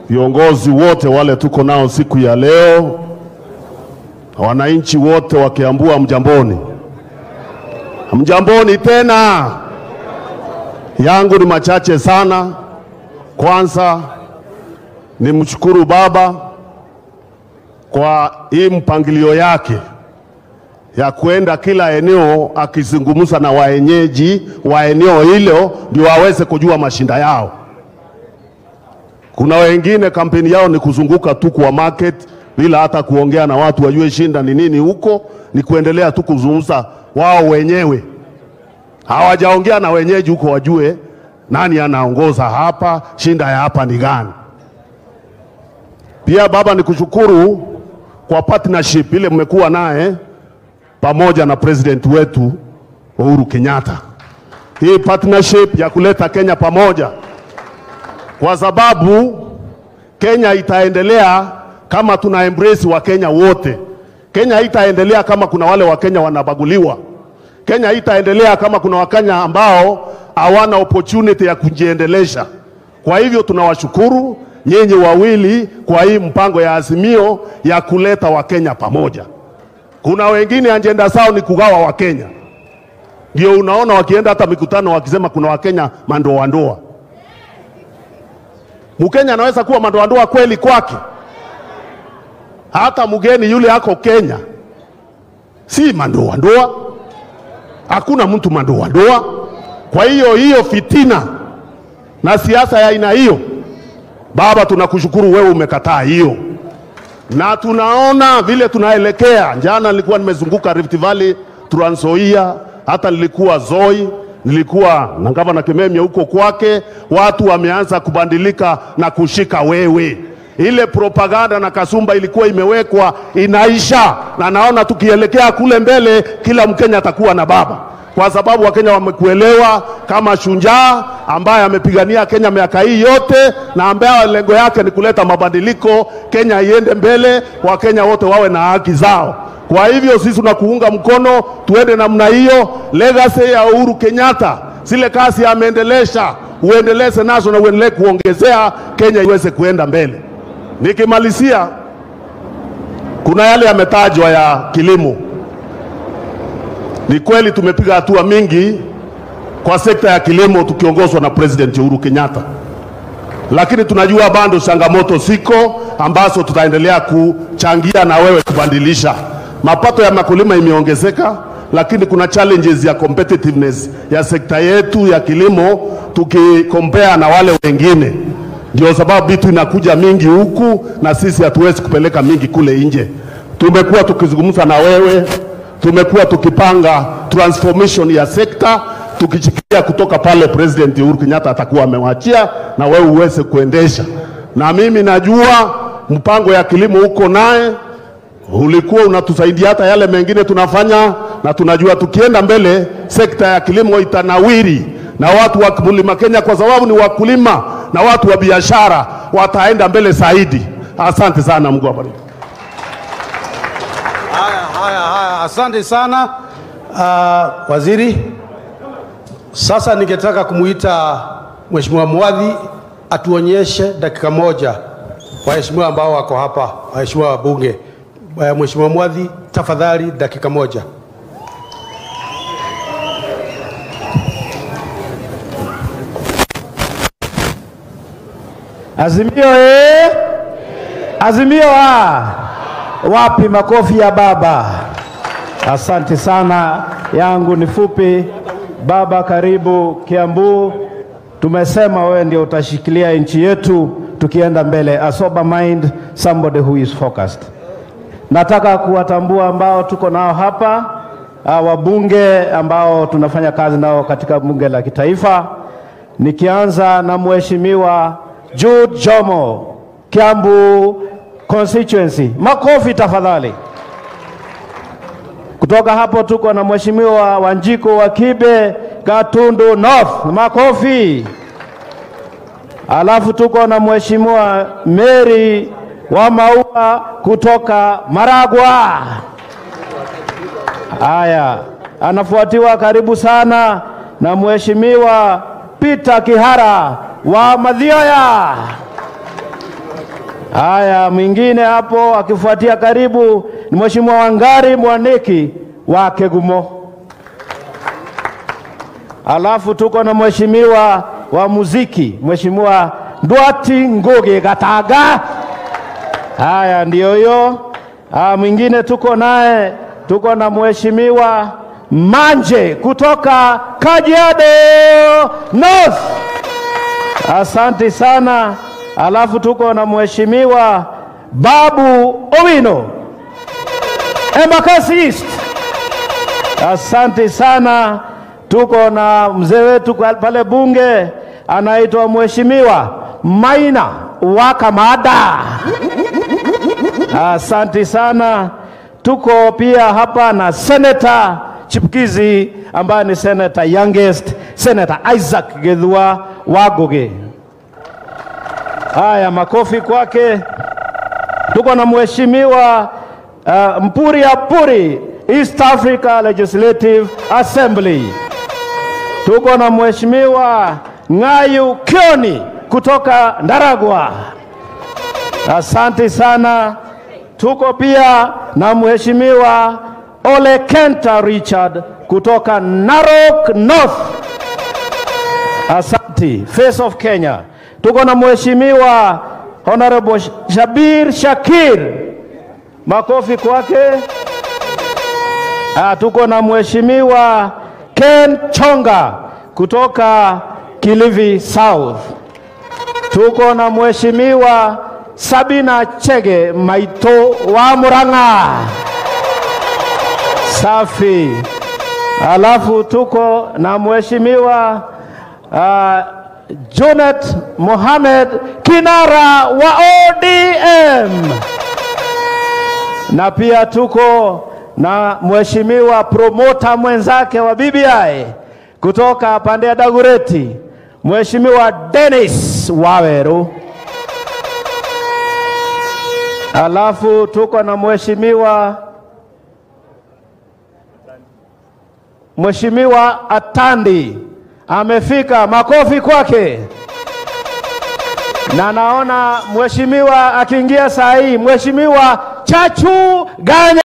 viongozi wote wale tuko nao siku ya leo, wananchi wote wa Kiambu, mjamboni, mjamboni tena. Yangu ni machache sana. Kwanza nimshukuru Baba kwa hii mpangilio yake ya kwenda kila eneo akizungumza na waenyeji wa eneo hilo ndio waweze kujua mashinda yao. Kuna wengine kampeni yao ni kuzunguka tu kwa market bila hata kuongea na watu wajue shinda ni nini huko, ni kuendelea tu kuzungumza wao wenyewe. Hawajaongea na wenyeji huko wajue nani anaongoza hapa, shinda ya hapa ni gani. Pia baba, ni kushukuru kwa partnership ile mmekuwa naye pamoja na president wetu Uhuru Kenyatta. Hii partnership ya kuleta Kenya pamoja, kwa sababu Kenya itaendelea kama tuna embrace wa Kenya wote. Kenya haitaendelea kama kuna wale wa Kenya wanabaguliwa. Kenya haitaendelea kama kuna Wakenya ambao hawana opportunity ya kujiendelesha. Kwa hivyo tunawashukuru nyinyi wawili kwa hii mpango ya azimio ya kuleta Wakenya pamoja. Kuna wengine ajenda zao ni kugawa Wakenya, ndio unaona wakienda hata mikutano wakisema kuna Wakenya mandoandoa. Mkenya anaweza kuwa mandoandoa kweli kwake, hata mgeni yule ako Kenya si mandoandoa, hakuna mtu mandoandoa. Kwa hiyo hiyo fitina na siasa ya aina hiyo, baba, tunakushukuru wewe umekataa hiyo na tunaona vile tunaelekea. Jana nilikuwa nimezunguka Rift Valley, Trans Nzoia, hata nilikuwa Zoi, nilikuwa na gavana Kimemia huko kwake. Watu wameanza kubadilika na kushika wewe. Ile propaganda na kasumba ilikuwa imewekwa inaisha, na naona tukielekea kule mbele, kila Mkenya atakuwa na baba kwa sababu Wakenya wamekuelewa kama shujaa ambaye amepigania Kenya miaka hii yote na ambaye lengo yake ni kuleta mabadiliko, Kenya iende mbele, Wakenya wote wawe na haki zao. Kwa hivyo sisi tunakuunga mkono, tuende namna hiyo. Legacy ya Uhuru Kenyatta, zile kazi ameendelesha, uendeleze nazo na uendelee kuongezea, Kenya iweze kuenda mbele. Nikimalizia, kuna yale yametajwa ya kilimo. Ni kweli tumepiga hatua mingi kwa sekta ya kilimo tukiongozwa na President Uhuru Kenyatta, lakini tunajua bado changamoto ziko ambazo tutaendelea kuchangia na wewe kubadilisha. Mapato ya makulima imeongezeka, lakini kuna challenges ya competitiveness ya sekta yetu ya kilimo tukikompea na wale wengine. Ndio sababu vitu inakuja mingi huku na sisi hatuwezi kupeleka mingi kule nje. Tumekuwa tukizungumza na wewe tumekuwa tukipanga transformation ya sekta tukichikia kutoka pale President Uhuru Kenyatta atakuwa amewachia na wewe uweze kuendesha. Na mimi najua mpango ya kilimo uko naye, ulikuwa unatusaidia hata yale mengine tunafanya, na tunajua tukienda mbele sekta ya kilimo itanawiri na watu wa Mlima Kenya, kwa sababu ni wakulima na watu wa biashara wataenda mbele zaidi. Asante sana, Mungu awabariki. Haya, haya, haya, asante sana uh, waziri. Sasa ningetaka kumuita Mheshimiwa Mwadhi atuonyeshe dakika moja waheshimiwa ambao wako hapa, waheshimiwa wabunge. Eh, Mheshimiwa Mwadhi, tafadhali dakika moja. Azimio eh? Azimio ah! Wapi makofi ya baba? Asante sana, yangu ni fupi. Baba, karibu Kiambu. Tumesema wewe ndio utashikilia nchi yetu tukienda mbele. A sober mind, somebody who is focused. Nataka kuwatambua ambao tuko nao hapa, uh, wabunge ambao tunafanya kazi nao katika bunge la kitaifa, nikianza na mheshimiwa Jude Jomo, Kiambu constituency. Makofi tafadhali. Kutoka hapo tuko na mheshimiwa Wanjiko wa Kibe, Gatundu North. Makofi. Alafu tuko na mheshimiwa Mary wa Maua kutoka Maragwa. Haya, anafuatiwa karibu sana na mheshimiwa Peter Kihara wa Mathioya. Haya, mwingine hapo akifuatia karibu ni Mheshimiwa Wangari Mwaniki wa Kegumo. Alafu tuko na mheshimiwa wa muziki Mheshimiwa Ndwati Ngugi Gataga. Haya, ndio hiyo. Ah, mwingine tuko naye, tuko na mheshimiwa Manje kutoka Kajiado North. Asante sana. Alafu tuko na mheshimiwa Babu Owino Embakasi East. Asante sana. Tuko na mzee wetu kwa- pale bunge anaitwa mheshimiwa Maina wa Kamada. Asante sana. Tuko pia hapa na seneta chipukizi ambaye ni seneta youngest, seneta Isaac Gethua Wagoge. Haya, makofi kwake. Tuko na mheshimiwa uh, Mpuri Apuri, East Africa Legislative Assembly. Tuko na mheshimiwa Ng'ayu Kioni kutoka Ndaragwa. Asante sana. Tuko pia na mheshimiwa Ole Kenta Richard kutoka Narok North. Asante. Face of Kenya. Tuko na mheshimiwa Honorable Shabir Shakir. Makofi kwake. Ah, tuko na mheshimiwa Ken Chonga kutoka Kilifi South. Tuko na mheshimiwa Sabina Chege Maito wa Murang'a. Safi. Alafu tuko na mheshimiwa uh, Junet Mohamed Kinara wa ODM na pia tuko na mheshimiwa promota mwenzake wa BBI kutoka pande ya Dagureti, mheshimiwa Dennis Waweru. Alafu tuko na mheshimiwa Mheshimiwa Atandi amefika, makofi kwake. Na naona mheshimiwa akiingia saa hii, mheshimiwa Chachu Ganya